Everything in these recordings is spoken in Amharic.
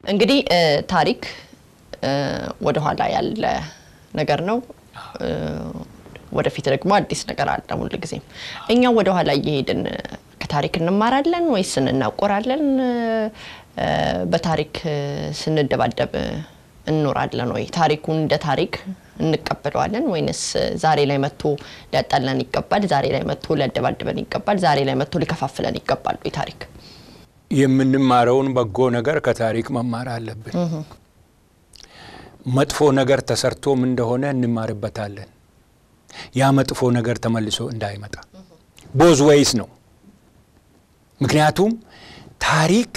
እንግዲህ ታሪክ ወደኋላ ያለ ነገር ነው። ወደፊት ደግሞ አዲስ ነገር አለ ሁል ጊዜም። እኛ ወደኋላ እየሄድን ከታሪክ እንማራለን ወይስ እንናቆራለን? በታሪክ ስንደባደብ እንኖራለን ወይ? ታሪኩን እንደ ታሪክ እንቀበለዋለን ወይንስ ዛሬ ላይ መጥቶ ሊያጣላን ይገባል? ዛሬ ላይ መጥቶ ሊያደባድበን ይገባል? ዛሬ ላይ መጥቶ ሊከፋፍለን ይገባል ወይ ታሪክ? የምንማረውን በጎ ነገር ከታሪክ መማር አለብን። መጥፎ ነገር ተሰርቶም እንደሆነ እንማርበታለን። ያ መጥፎ ነገር ተመልሶ እንዳይመጣ ቦዝ ወይስ ነው። ምክንያቱም ታሪክ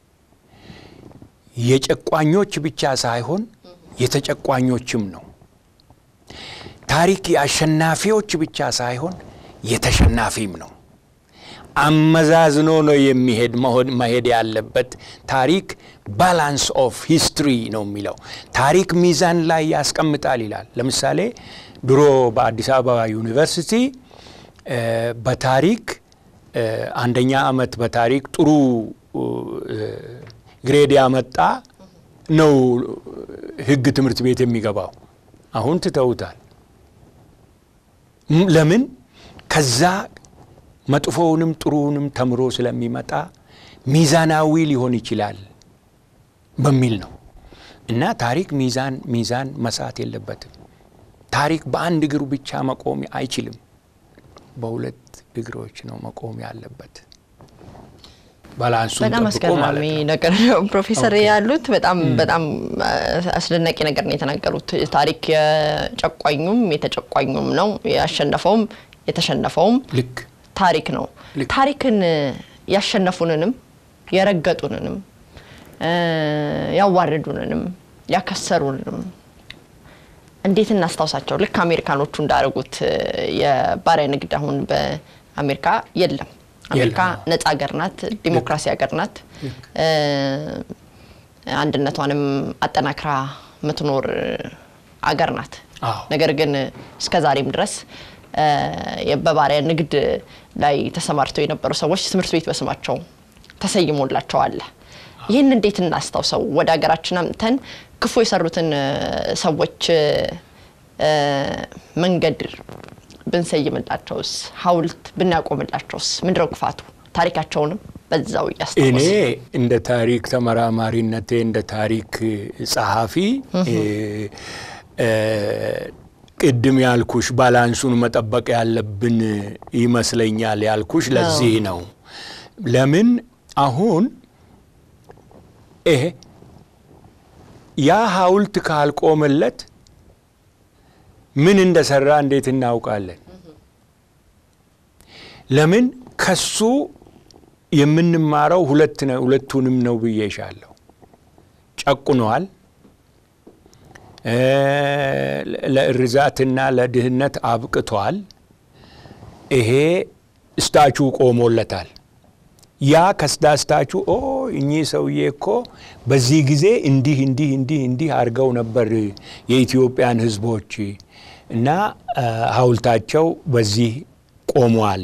የጨቋኞች ብቻ ሳይሆን የተጨቋኞችም ነው። ታሪክ የአሸናፊዎች ብቻ ሳይሆን የተሸናፊም ነው። አመዛዝኖ ነው የሚሄድ መሄድ ያለበት። ታሪክ ባላንስ ኦፍ ሂስትሪ ነው የሚለው። ታሪክ ሚዛን ላይ ያስቀምጣል ይላል። ለምሳሌ ድሮ በአዲስ አበባ ዩኒቨርሲቲ በታሪክ አንደኛ ዓመት በታሪክ ጥሩ ግሬድ ያመጣ ነው ሕግ ትምህርት ቤት የሚገባው። አሁን ትተውታል። ለምን? ከዛ መጥፎውንም ጥሩውንም ተምሮ ስለሚመጣ ሚዛናዊ ሊሆን ይችላል በሚል ነው። እና ታሪክ ሚዛን ሚዛን መሳት የለበትም። ታሪክ በአንድ እግሩ ብቻ መቆም አይችልም። በሁለት እግሮች ነው መቆም ያለበት። ባላንሱን በጣም ጠብቆ ማለት አስገራሚ ነው። ነገር ነው ፕሮፌሰር ያሉት። በጣም በጣም አስደናቂ ነገር ነው የተናገሩት። ታሪክ የጨቋኙም የተጨቋኙም ነው፣ ያሸነፈውም የተሸነፈውም ልክ ታሪክ ነው። ልክ። ታሪክን ያሸነፉንንም የረገጡንንም ያዋረዱንንም ያከሰሩንንም እንዴት እናስታውሳቸው? ልክ አሜሪካኖቹ እንዳደረጉት የባሪያ ንግድ አሁን በአሜሪካ የለም። አሜሪካ የለም። ነጻ ሀገር ናት፣ ዲሞክራሲ ሀገር ናት። አንድነቷንም አጠናክራ የምትኖር አገር ናት። አዎ። ነገር ግን እስከ ዛሬም ድረስ በባሪያ ንግድ ላይ ተሰማርተው የነበሩ ሰዎች ትምህርት ቤት በስማቸው ተሰይሞላቸዋል። ይህን እንዴት እናስታውሰው? ወደ ሀገራችን አምጥተን ክፉ የሰሩትን ሰዎች መንገድ ብንሰይምላቸውስ፣ ሐውልት ብናቆምላቸውስ ምንድነው ክፋቱ? ታሪካቸውንም በዛው እኔ እያስታወስ እንደ ታሪክ ተመራማሪነቴ እንደ ታሪክ ጸሐፊ እ፣ ቅድም ያልኩሽ ባላንሱን መጠበቅ ያለብን ይመስለኛል ያልኩሽ ለዚህ ነው። ለምን አሁን ይሄ ያ ሐውልት ካልቆመለት ምን እንደሰራ እንዴት እናውቃለን? ለምን ከሱ የምንማረው ሁለት ነው ሁለቱንም ነው ብዬሻለሁ። ጨቁነዋል፣ እ፣ ለእርዛትና ለድህነት አብቅቷል። ይሄ ስታቹ ቆሞለታል። ያ ከስዳስታቹ ኦ እኚህ ሰውዬ እኮ በዚህ ጊዜ እንዲህ እንዲህ እንዲህ እንዲህ አድርገው ነበር የኢትዮጵያን ሕዝቦች እና አ፣ ሐውልታቸው በዚህ ቆሟል።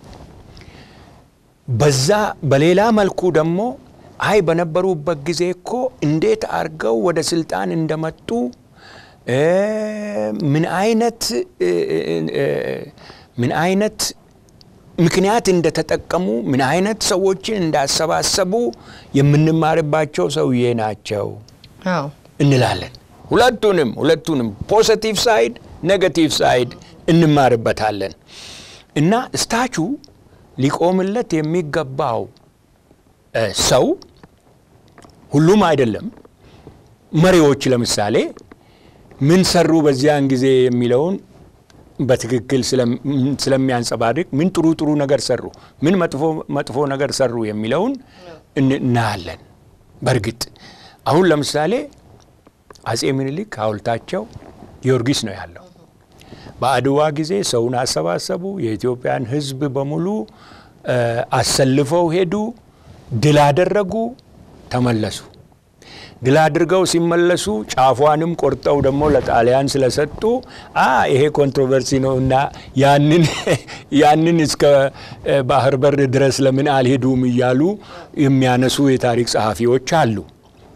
በዛ በሌላ መልኩ ደግሞ አይ በነበሩበት ጊዜ እኮ እንዴት አድርገው ወደ ስልጣን እንደመጡ እ፣ ምን አይነት እ፣ እ፣ ምን አይነት ምክንያት እንደተጠቀሙ ምን አይነት ሰዎችን እንዳሰባሰቡ የምንማርባቸው ሰውዬ ናቸው አዎ እንላለን። ሁለቱንም ሁለቱንም ፖዘቲቭ ሳይድ ኔጋቲቭ ሳይድ እንማርበታለን። እና ስታቹ ሊቆምለት የሚገባው እ፣ ሰው ሁሉም አይደለም። መሪዎች ለምሳሌ ምን ሰሩ በዚያን ጊዜ የሚለውን በትክክል ስለም- ስለሚያንጸባርቅ ምን ጥሩ ጥሩ ነገር ሰሩ፣ ምን መጥፎ መጥፎ ነገር ሰሩ የሚለውን እን- እናያለን። በእርግጥ አሁን ለምሳሌ አጼ ምኒልክ ሐውልታቸው ጊዮርጊስ ነው ያለው። በአድዋ ጊዜ ሰውን አሰባሰቡ። የኢትዮጵያን ሕዝብ በሙሉ እ፣ አሰልፈው ሄዱ፣ ድል አደረጉ፣ ተመለሱ። ድል አድርገው ሲመለሱ ጫፏንም ቆርጠው ደግሞ ለጣሊያን ስለሰጡ አ ይሄ ኮንትሮቨርሲ ነው እና ያንን ያንን እስከ እ፣ ባህር በር ድረስ ለምን አልሄዱም እያሉ የሚያነሱ የታሪክ ጸሐፊዎች አሉ።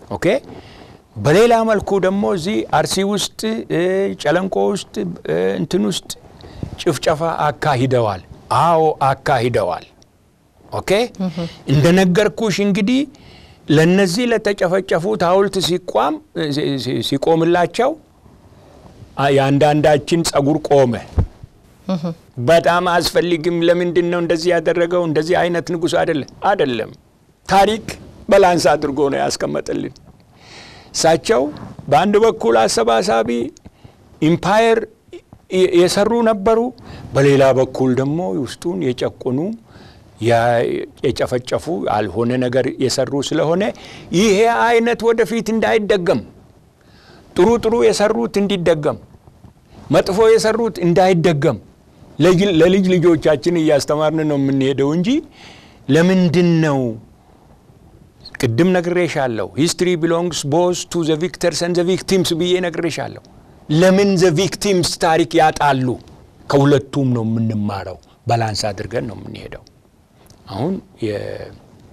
ኦኬ። በሌላ መልኩ ደግሞ እዚህ አርሲ ውስጥ እ፣ ጨለንቆ ውስጥ እ፣ እንትን ውስጥ ጭፍጨፋ አካሂደዋል። አዎ አካሂደዋል። ኦኬ እንደነገርኩሽ እንግዲህ ለነዚህ ለተጨፈጨፉት ሐውልት ሲቋም ሲ- ሲ- ሲቆምላቸው አ- የአንዳንዳችን ጸጉር ቆመ። በጣም አያስፈልግም። ለምንድን ነው እንደዚህ ያደረገው? እንደዚህ አይነት ንጉሥ አይደለም አይደለም። ታሪክ በላንስ አድርጎ ነው ያስቀመጠልን። እሳቸው በአንድ በኩል አሰባሳቢ ኢምፓየር የ- የሰሩ ነበሩ፣ በሌላ በኩል ደግሞ ውስጡን የጨቆኑ ያ- የጨፈጨፉ ያልሆነ ነገር የሰሩ ስለሆነ ይሄ አይነት ወደፊት እንዳይደገም ጥሩ ጥሩ የሰሩት እንዲደገም መጥፎ የሰሩት እንዳይደገም ለጅ- ለልጅ ልጆቻችን እያስተማርን ነው የምንሄደው እንጂ ለምንድን ነው ቅድም ነግሬሻለሁ። ሂስትሪ ቢሎንግስ ቦዝ ቱ ዘ ቪክተርስ ኤንድ ዘ ቪክቲምስ ብዬ ነግሬሻለሁ። ለምን ዘ ቪክቲምስ ታሪክ ያጣሉ? ከሁለቱም ነው የምንማረው። ባላንስ አድርገን ነው የምንሄደው። አሁን የ-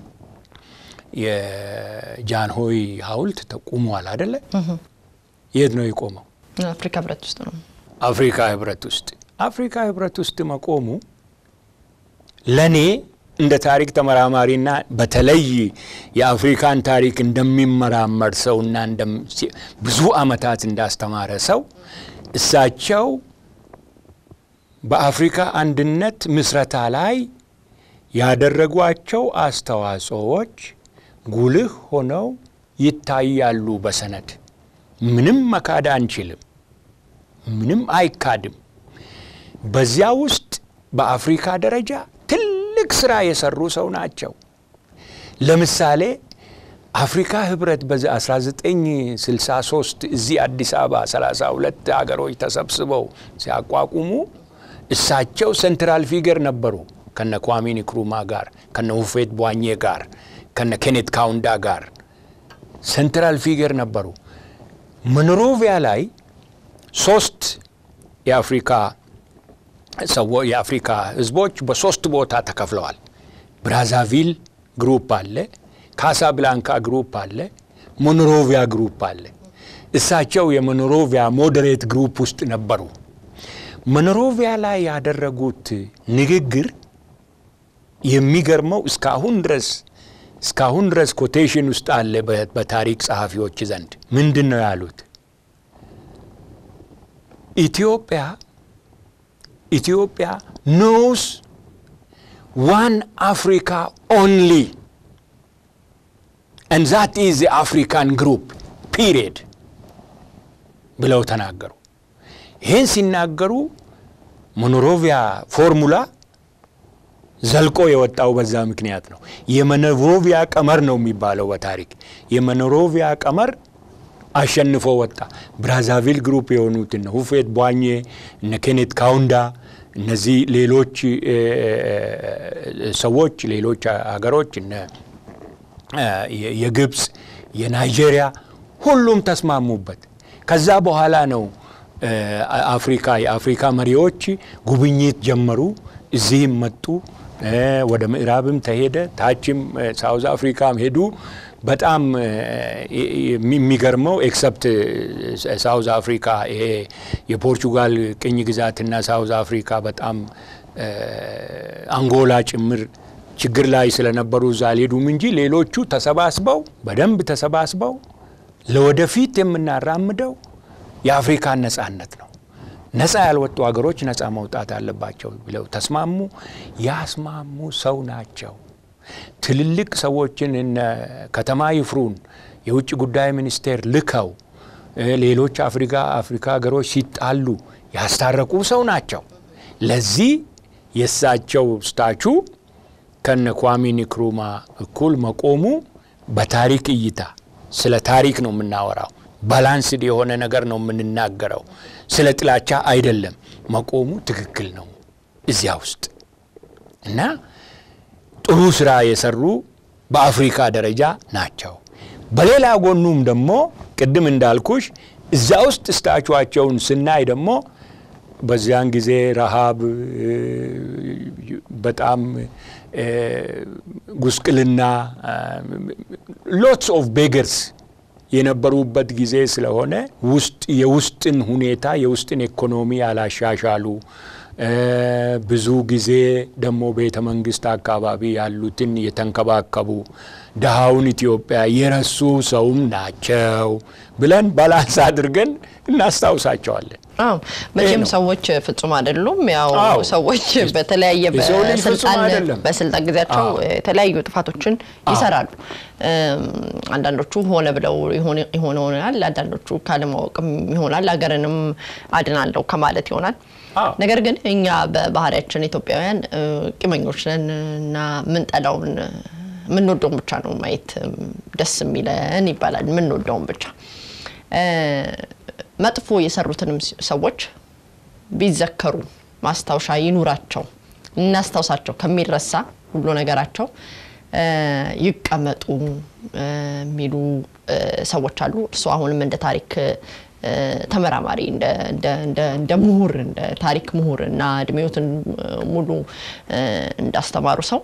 የጃንሆይ ሐውልት ተቁሟል አደለ? የት ነው የቆመው? አፍሪካ ህብረት ውስጥ ነው። አፍሪካ ህብረት ውስጥ አፍሪካ ህብረት ውስጥ መቆሙ ለእኔ እንደ ታሪክ ተመራማሪና በተለይ የአፍሪካን ታሪክ እንደሚመራመር ሰውና እንደም- ሲ- ብዙ ዓመታት እንዳስተማረ ሰው እሳቸው በአፍሪካ አንድነት ምስረታ ላይ ያደረጓቸው አስተዋጽኦዎች ጉልህ ሆነው ይታያሉ በሰነድ ምንም መካድ አንችልም። ምንም አይካድም። በዚያ ውስጥ በአፍሪካ ደረጃ ትልቅ ስራ የሰሩ ሰው ናቸው። ለምሳሌ አፍሪካ ህብረት በ1963 እዚህ አዲስ አበባ 32 ሀገሮች ተሰብስበው ሲያቋቁሙ እሳቸው ሴንትራል ፊገር ነበሩ። ከነ ኳሚ ንክሩማ ጋር፣ ከነ ሁፌት ቧኜ ጋር፣ ከነ ኬኔት ካውንዳ ጋር ሴንትራል ፊገር ነበሩ። ሞንሮቪያ ላይ ሶስት የአፍሪካ ሰዎ የአፍሪካ ህዝቦች በሶስት ቦታ ተከፍለዋል። ብራዛቪል ግሩፕ አለ፣ ካሳብላንካ ግሩፕ አለ፣ ሞኖሮቪያ ግሩፕ አለ። እሳቸው የሞኖሮቪያ ሞዴሬት ግሩፕ ውስጥ ነበሩ። ሞኖሮቪያ ላይ ያደረጉት ንግግር የሚገርመው እስካሁን ድረስ እስካሁን ድረስ ኮቴሽን ውስጥ አለ በ- በታሪክ ጸሐፊዎች ዘንድ ምንድን ነው ያሉት? ኢትዮጵያ ኢትዮጵያ ኖውስ ዋን አፍሪካ ኦንሊ and that is the African group period ብለው ተናገሩ። ይህን ሲናገሩ ሞኖሮቪያ ፎርሙላ ዘልቆ የወጣው በዛ ምክንያት ነው። የሞኖሮቪያ ቀመር ነው የሚባለው በታሪክ የሞኖሮቪያ ቀመር አሸንፎ ወጣ። ብራዛቪል ግሩፕ የሆኑት እነ ሁፌት ቧኜ እነ ኬኔት ካውንዳ እነዚህ ሌሎች እ፣ ሰዎች ሌሎች ሀገሮች እነ እ፣ የ- የግብፅ የናይጄሪያ ሁሉም ተስማሙበት። ከዛ በኋላ ነው እ፣ አፍሪካ የአፍሪካ መሪዎች ጉብኝት ጀመሩ። እዚህም መጡ። እ፣ ወደ ምዕራብም ተሄደ። ታችም እ፣ ሳውዝ አፍሪካም ሄዱ። በጣም እ፣ የሚ- የሚገርመው ኤክሰፕት ሳውዝ አፍሪካ ይሄ የፖርቹጋል ቅኝ ግዛትና ሳውዝ አፍሪካ በጣም እ፣ አንጎላ ጭምር ችግር ላይ ስለነበሩ እዛ አልሄዱም እንጂ ሌሎቹ ተሰባስበው በደንብ ተሰባስበው ለወደፊት የምናራምደው የአፍሪካን ነጻነት ነው። ነጻ ያልወጡ ሀገሮች ነጻ መውጣት አለባቸው ብለው ተስማሙ። ያስማሙ ሰው ናቸው። ትልልቅ ሰዎችን እነ ከተማ ይፍሩን የውጭ ጉዳይ ሚኒስቴር ልከው እ፣ ሌሎች አፍሪካ አፍሪካ ሀገሮች ሲጣሉ ያስታረቁ ሰው ናቸው። ለዚህ የእሳቸው ስታቹ ከነ ኳሚ ንክሩማ እኩል መቆሙ በታሪክ እይታ ስለ ታሪክ ነው የምናወራው። ባላንስድ የሆነ ነገር ነው የምንናገረው። ስለ ጥላቻ አይደለም። መቆሙ ትክክል ነው እዚያ ውስጥ እና ጥሩ ስራ የሰሩ በአፍሪካ ደረጃ ናቸው። በሌላ ጎኑም ደግሞ ቅድም እንዳልኩሽ እዛ ውስጥ ስታቹዋቸውን ስናይ ደግሞ በዚያን ጊዜ ረሃብ እ፣ በጣም እ፣ ጉስቅልና ሎትስ ኦፍ ቤገርስ የነበሩበት ጊዜ ስለሆነ ውስጥ የውስጥን ሁኔታ የውስጥን ኢኮኖሚ ያላሻሻሉ ብዙ ጊዜ ደግሞ ቤተ መንግስት አካባቢ ያሉትን የተንከባከቡ ድሃውን ኢትዮጵያ የረሱ ሰውም ናቸው ብለን ባላንስ አድርገን እናስታውሳቸዋለን። አዎ መቼም ነው። ሰዎች ፍጹም አይደሉም። ያው አዎ። ሰዎች በተለያየ የሰው ልጅ ፍጹም በስልጣን አይደለም። በስልጣን ጊዜያቸው አዎ። የተለያዩ ጥፋቶችን ይሰራሉ። እም፣ አንዳንዶቹ ሆነ ብለው ይሆን ይሆን ይሆናል፣ አንዳንዶቹ ካለማወቅም ይሆናል፣ ሀገርንም አድናለሁ ከማለት ይሆናል። አዎ። ነገር ግን እኛ በባህሪያችን ኢትዮጵያውያን እ፣ ቂመኞች ነን እና ምንጠላውን የምንወደውን ብቻ ነው ማየት እም፣ ደስ የሚለን ይባላል። የምንወደውን ብቻ እ፣ መጥፎ የሰሩትንም ስ- ሰዎች ቢዘከሩ ማስታወሻ ይኑራቸው፣ እናስታውሳቸው ከሚረሳ ሁሉ ነገራቸው እ፣ ይቀመጡ እ፣ የሚሉ እ፣ ሰዎች አሉ። እርሱ አሁንም እንደ ታሪክ እ፣ ተመራማሪ እንደ እንደ- እንደ- እንደ ምሁር እንደ ታሪክ ምሁር እና እድሜዎትን ሙሉ እ፣ እንዳስተማሩ ሰው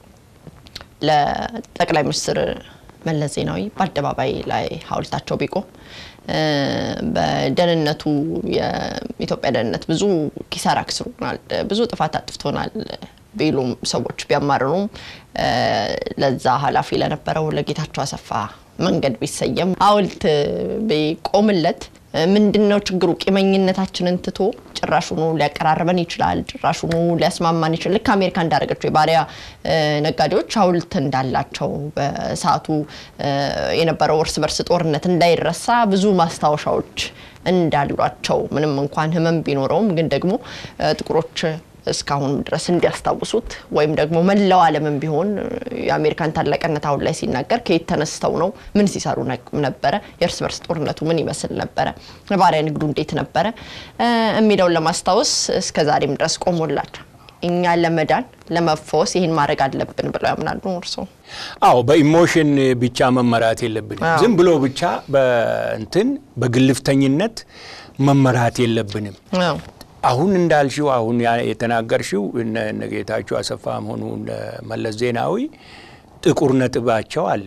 ለጠቅላይ ሚኒስትር መለስ ዜናዊ በአደባባይ ላይ ሐውልታቸው ቢቆም እ፣ በደህንነቱ የኢትዮጵያ ደህንነት ብዙ ኪሳራ አክስሮናል፣ ብዙ ጥፋት አጥፍቶናል ቢሉም ሰዎች ቢያማርሩም እ፣ ለዛ ኃላፊ ለነበረው ለጌታቸው አሰፋ መንገድ ቢሰየም ሐውልት ቢቆምለት ምንድን ነው ችግሩ? ቂመኝነታችንን ትቶ ጭራሹኑ ሊያቀራርበን ይችላል። ጭራሹኑ ሊያስማማን ይችላል። ልክ አሜሪካ እንዳደረገችው የባሪያ እ፣ ነጋዴዎች ሐውልት እንዳላቸው በሰዓቱ እ፣ የነበረው እርስ በርስ ጦርነት እንዳይረሳ ብዙ ማስታወሻዎች እንዳሏቸው ምንም እንኳን ሕመም ቢኖረውም ግን ደግሞ እ፣ ጥቁሮች እስካሁን ድረስ እንዲያስታውሱት ወይም ደግሞ መላው ዓለምን ቢሆን የአሜሪካን ታላቅነት አሁን ላይ ሲናገር ከየት ተነስተው ነው? ምን ሲሰሩ ነግ- ነበረ? የእርስ በርስ ጦርነቱ ምን ይመስል ነበረ? የባሪያ ንግዱ እንዴት ነበረ? እ፣ የሚለውን ለማስታወስ እስከ ዛሬም ድረስ ቆሞላቸው እኛ ለመዳን ለመፈወስ ይህን ማድረግ አለብን ብለው ያምናሉ እርስዎ? አዎ በኢሞሽን ብቻ መመራት የለብንም። አዎ። ዝም ብሎ ብቻ በእንትን በግልፍተኝነት መመራት የለብንም። አዎ። አሁን እንዳልሽው አሁን ያ- የተናገርሽው እነ እነ ጌታቸው አሰፋም ሆኑ እነ መለስ ዜናዊ ጥቁር ነጥባቸው አለ።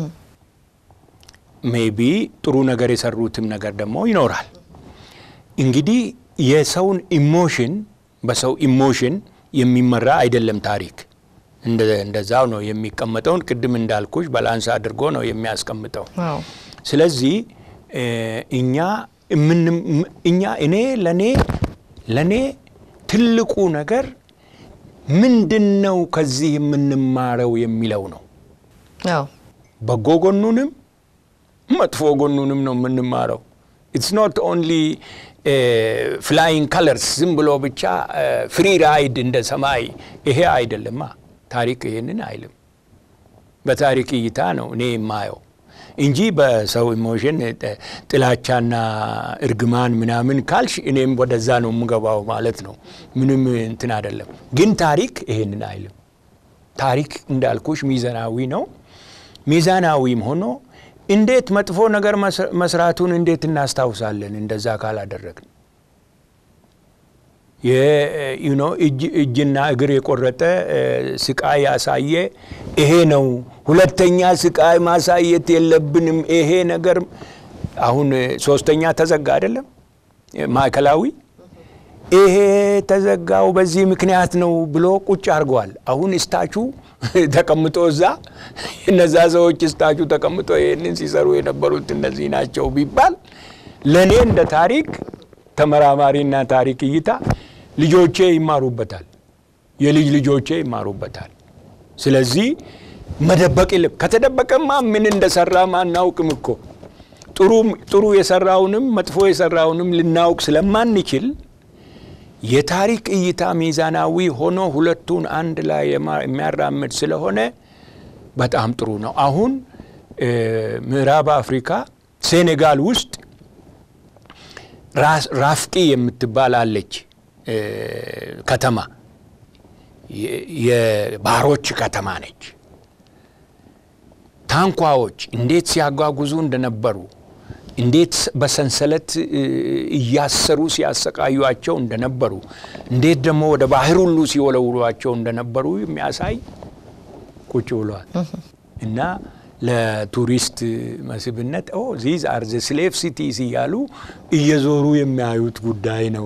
ሜቢ ጥሩ ነገር የሰሩትም ነገር ደግሞ ይኖራል። እንግዲህ የሰውን ኢሞሽን በሰው ኢሞሽን የሚመራ አይደለም ታሪክ። እንደ- እንደዛው ነው የሚቀመጠውን ቅድም እንዳልኩሽ ባላንስ አድርጎ ነው የሚያስቀምጠው። አዎ። ስለዚህ እ፣ እኛ የምን- እኛ እኔ ለኔ ለኔ ትልቁ ነገር ምንድን ነው ከዚህ የምንማረው የሚለው ነው። አዎ። በጎ ጎኑንም መጥፎ ጎኑንም ነው የምንማረው። ኢትስ ኖት ኦንሊ ፍላይንግ ከለርስ ዝም ብሎ ብቻ ፍሪ ራይድ እንደ ሰማይ ይሄ አይደለማ። ታሪክ ይሄንን አይልም። በታሪክ እይታ ነው እኔ የማየው እንጂ በሰው ኢሞሽን ጥ- ጥላቻና እርግማን ምናምን ካልሽ እኔም ወደዛ ነው የምገባው ማለት ነው። ምንም እንትን አይደለም። ግን ታሪክ ይሄንን አይልም። ታሪክ እንዳልኩሽ ሚዛናዊ ነው። ሚዛናዊም ሆኖ እንዴት መጥፎ ነገር መስ- መስራቱን እንዴት እናስታውሳለን? እንደዛ ካላደረግን ዩ ኖ እጅና እግር የቆረጠ እ፣ ስቃይ ያሳየ ይሄ ነው። ሁለተኛ ስቃይ ማሳየት የለብንም። ይሄ ነገር አሁን እ፣ ሶስተኛ ተዘጋ አይደለም ማዕከላዊ ይሄ ተዘጋው በዚህ ምክንያት ነው ብሎ ቁጭ አድርገዋል። አሁን እስታቹ ተቀምጦ እዛ እነዛ ሰዎች እስታቹ ተቀምጦ ይህንን ሲሰሩ የነበሩት እነዚህ ናቸው ቢባል ለእኔ እንደ ታሪክ ተመራማሪና ታሪክ እይታ ልጆቼ ይማሩበታል፣ የልጅ ልጆቼ ይማሩበታል። ስለዚህ መደበቅ የለም። ከተደበቀማ ምን እንደሰራም አናውቅም እኮ ጥሩ ጥሩ የሰራውንም መጥፎ የሰራውንም ልናውቅ ስለማንችል የታሪክ እይታ ሚዛናዊ ሆኖ ሁለቱን አንድ ላይ የማ- የሚያራምድ ስለሆነ በጣም ጥሩ ነው። አሁን እ፣ ምዕራብ አፍሪካ ሴኔጋል ውስጥ ራስ- ራፍቂ የምትባል አለች እ፣ ከተማ የ- የባሮች ከተማ ነች። ታንኳዎች እንዴት ሲያጓጉዙ እንደነበሩ እንዴት በሰንሰለት እ፣ እያሰሩ ሲያሰቃዩቸው እንደነበሩ እንዴት ደግሞ ወደ ባህር ሁሉ ሲወለውሏቸው እንደነበሩ የሚያሳይ ቁጭ ብሏል። እና ለቱሪስት መስህብነት ኦ ዚዝ አር ዘ ስሌቭ ሲቲስ እያሉ እየዞሩ የሚያዩት ጉዳይ ነው።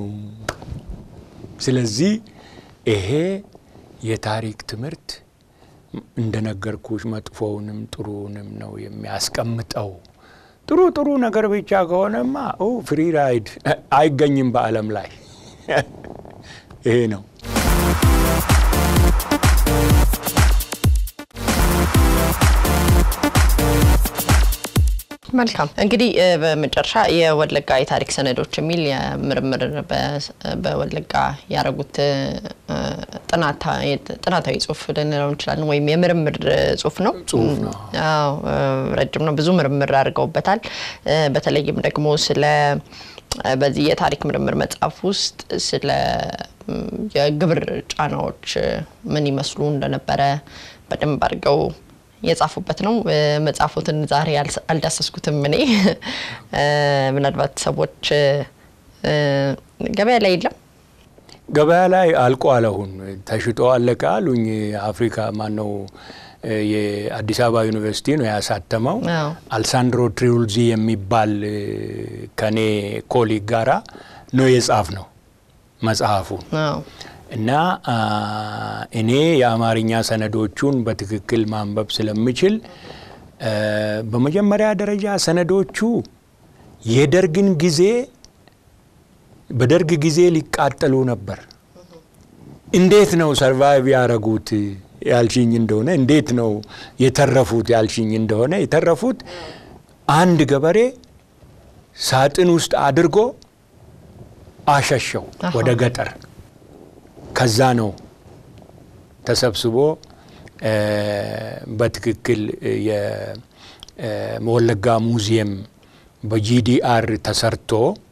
ስለዚህ ይሄ የታሪክ ትምህርት እንደነገርኩሽ መጥፎውንም ጥሩውንም ነው የሚያስቀምጠው። ጥሩ ጥሩ ነገር ብቻ ከሆነማ ፍሪ ራይድ አይገኝም በዓለም ላይ ይሄ ነው። መልካም እንግዲህ በመጨረሻ የወለጋ የታሪክ ሰነዶች የሚል የምርምር በወለጋ ያደረጉት ጥናታዊ ጽሁፍ ልንለው እንችላለን፣ ወይም የምርምር ጽሁፍ ነው። ጽሁፍ ነው። አዎ ረጅም ነው። ብዙ ምርምር አድርገውበታል። በተለይም ደግሞ ስለ በዚህ የታሪክ ምርምር መጽሐፍ ውስጥ ስለ የግብር ጫናዎች ምን ይመስሉ እንደነበረ በደንብ አድርገው የጻፉበት ነው። መጽሐፉትን ዛሬ አልዳሰስኩትም እኔ ምናልባት ሰዎች ገበያ ላይ የለም ገበያ ላይ አልቋል። አሁን ተሽጦ አለቀ አሉኝ። አፍሪካ ማነው የአዲስ አበባ ዩኒቨርሲቲ ነው ያሳተመው። አልሳንድሮ ትሪውልዚ የሚባል ከኔ ኮሊግ ጋራ ነው የጻፍ ነው መጽሐፉን እና እኔ የአማርኛ ሰነዶቹን በትክክል ማንበብ ስለምችል በመጀመሪያ ደረጃ ሰነዶቹ የደርግን ጊዜ በደርግ ጊዜ ሊቃጠሉ ነበር። እንዴት ነው ሰርቫይቭ ያደረጉት ያልሽኝ እንደሆነ እንዴት ነው የተረፉት ያልሽኝ እንደሆነ የተረፉት አንድ ገበሬ ሳጥን ውስጥ አድርጎ አሸሸው ወደ ገጠር። ከዛ ነው ተሰብስቦ በትክክል የወለጋ ሙዚየም በጂዲአር ተሰርቶ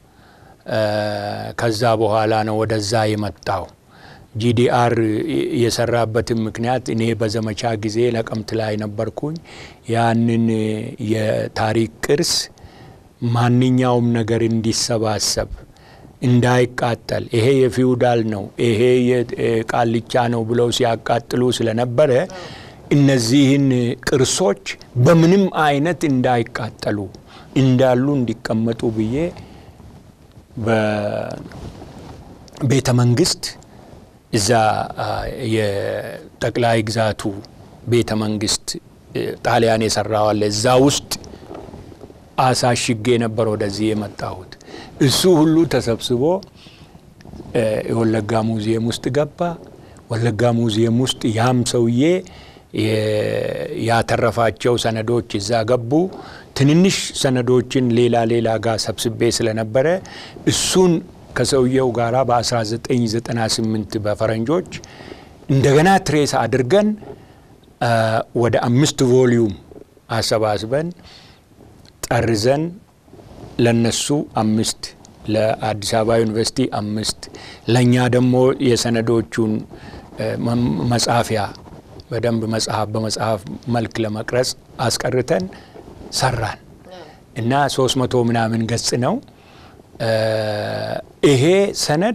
ከዛ በኋላ ነው ወደዛ የመጣው። ጂዲአር የሰራበትን ምክንያት እኔ በዘመቻ ጊዜ ነቀምት ላይ ነበርኩኝ። ያንን የታሪክ ቅርስ ማንኛውም ነገር እንዲሰባሰብ እንዳይቃጠል ይሄ የፊውዳል ነው፣ ይሄ የቃልቻ ነው ብለው ሲያቃጥሉ ስለነበረ እነዚህን ቅርሶች በምንም አይነት እንዳይቃጠሉ እንዳሉ እንዲቀመጡ ብዬ በቤተ መንግስት እዛ የጠቅላይ ግዛቱ ቤተ መንግስት ጣሊያን የሰራዋለ እዛ ውስጥ አሳሽጌ ነበር ወደዚህ የመጣሁት። እሱ ሁሉ ተሰብስቦ የወለጋ ሙዚየም ውስጥ ገባ። ወለጋ ሙዚየም ውስጥ ያም ሰውዬ ያተረፋቸው ሰነዶች እዛ ገቡ። ትንንሽ ሰነዶችን ሌላ ሌላ ጋር ሰብስቤ ስለነበረ እሱን ከሰውየው ጋር በ1998 በፈረንጆች እንደገና ትሬስ አድርገን ወደ አምስት ቮሊዩም አሰባስበን ጠርዘን ለነሱ አምስት ለአዲስ አበባ ዩኒቨርሲቲ አምስት ለእኛ ደግሞ የሰነዶቹን መጻፊያ በደንብ መጽሐፍ በመጽሐፍ መልክ ለመቅረጽ አስቀርተን ሰራን እና ሶስት መቶ ምናምን ገጽ ነው። ይሄ ሰነድ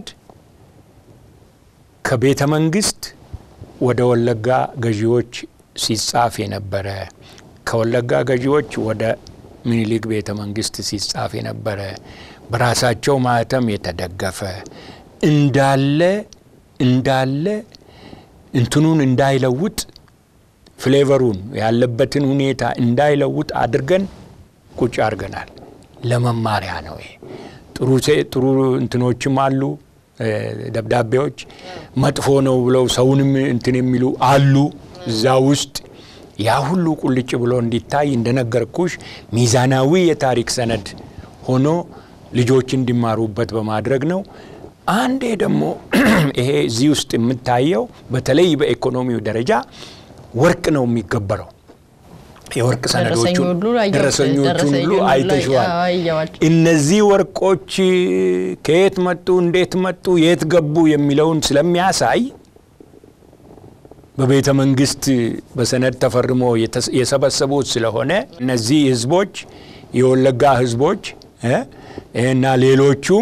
ከቤተ መንግስት ወደ ወለጋ ገዢዎች ሲጻፍ የነበረ ከወለጋ ገዢዎች ወደ ምኒልክ ቤተ መንግስት ሲጻፍ የነበረ በራሳቸው ማህተም የተደገፈ እንዳለ እንዳለ እንትኑን እንዳይለውጥ ፍሌቨሩን ያለበትን ሁኔታ እንዳይለውጥ አድርገን ቁጭ አድርገናል። ለመማሪያ ነው ይሄ። ጥሩ ጥሩ እንትኖችም አሉ ደብዳቤዎች፣ መጥፎ ነው ብለው ሰውንም እንትን የሚሉ አሉ እዛ ውስጥ ያ ሁሉ ቁልጭ ብሎ እንዲታይ እንደነገርኩሽ ሚዛናዊ የታሪክ ሰነድ ሆኖ ልጆች እንዲማሩበት በማድረግ ነው። አንዴ ደግሞ ይሄ እዚህ ውስጥ የምታየው በተለይ በኢኮኖሚው ደረጃ ወርቅ ነው የሚገበረው። የወርቅ ሰነዶቹን ደረሰኞቹን ሁሉ አይተሽዋል። እነዚህ ወርቆች ከየት መጡ፣ እንዴት መጡ፣ የት ገቡ የሚለውን ስለሚያሳይ በቤተ መንግስት በሰነድ ተፈርሞ የሰበሰቡት ስለሆነ እነዚህ ህዝቦች የወለጋ ህዝቦች እና ሌሎቹም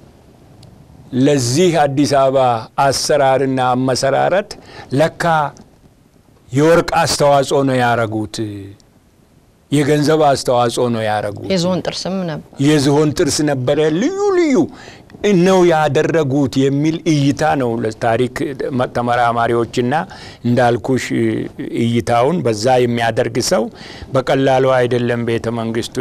ለዚህ አዲስ አበባ አሰራርና አመሰራረት ለካ የወርቅ አስተዋጽኦ ነው ያረጉት የገንዘብ አስተዋጽኦ ነው ያደረጉት። የዝሆን ጥርስም ነበር። የዝሆን ጥርስ ነበረ። ልዩ ልዩ ነው ያደረጉት የሚል እይታ ነው ለታሪክ ተመራማሪዎችና እንዳልኩሽ እይታውን በዛ የሚያደርግ ሰው በቀላሉ አይደለም ቤተ መንግስቱ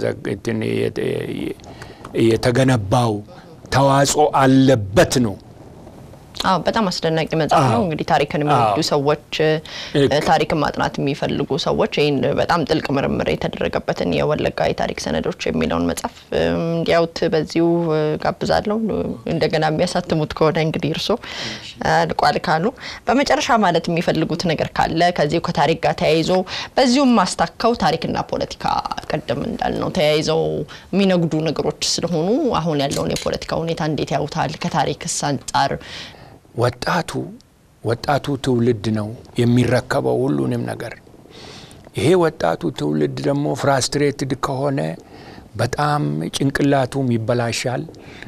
የተገነባው ተዋጽኦ አለበት ነው። አዎ በጣም አስደናቂ መጽሐፍ ነው። እንግዲህ ታሪክን የሚወዱ ሰዎች፣ ታሪክን ማጥናት የሚፈልጉ ሰዎች ይህን በጣም ጥልቅ ምርምር የተደረገበትን የወለጋ የታሪክ ሰነዶች የሚለውን መጽሐፍ እንዲያዩት በዚሁ ጋብዛለሁ። እንደገና የሚያሳትሙት ከሆነ እንግዲህ እርሶ አልቋል ካሉ በመጨረሻ ማለት የሚፈልጉት ነገር ካለ ከዚሁ ከታሪክ ጋር ተያይዞ በዚሁም ማስታከው ታሪክና ፖለቲካ ቀደም እንዳልነው ተያይዘው የሚነግዱ ነገሮች ስለሆኑ አሁን ያለውን የፖለቲካ ሁኔታ እንዴት ያዩታል? ከታሪክስ አንጻር ወጣቱ ወጣቱ ትውልድ ነው የሚረከበው ሁሉንም ነገር። ይሄ ወጣቱ ትውልድ ደግሞ ፍራስትሬትድ ከሆነ በጣም ጭንቅላቱም ይበላሻል።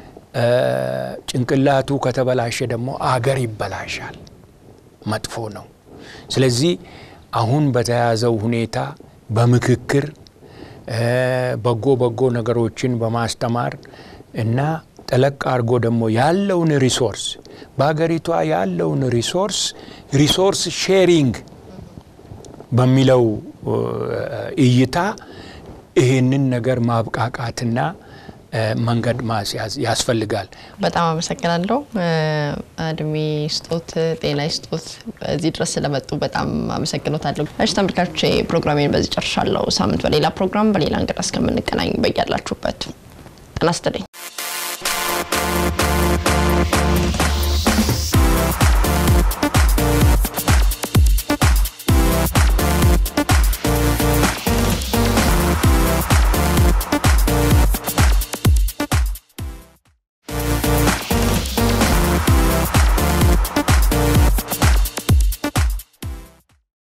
ጭንቅላቱ ከተበላሸ ደግሞ አገር ይበላሻል። መጥፎ ነው። ስለዚህ አሁን በተያዘው ሁኔታ በምክክር በጎ በጎ ነገሮችን በማስተማር እና ጠለቅ አድርጎ ደግሞ ያለውን ሪሶርስ በሀገሪቷ ያለውን ሪሶርስ ሪሶርስ ሼሪንግ በሚለው እይታ ይህንን ነገር ማብቃቃትና መንገድ ማስያዝ ያስፈልጋል። በጣም አመሰግናለሁ። እድሜ ስጦት፣ ጤና ስጦት፣ እዚህ ድረስ ስለመጡ በጣም አመሰግኖታለሁ። እሺ ተመልካቾች ፕሮግራሜን በዚህ ጨርሻለሁ። ሳምንት በሌላ ፕሮግራም በሌላ እንግዳ እስከምንገናኝ በያላችሁበት ጤና ይስጥልኝ።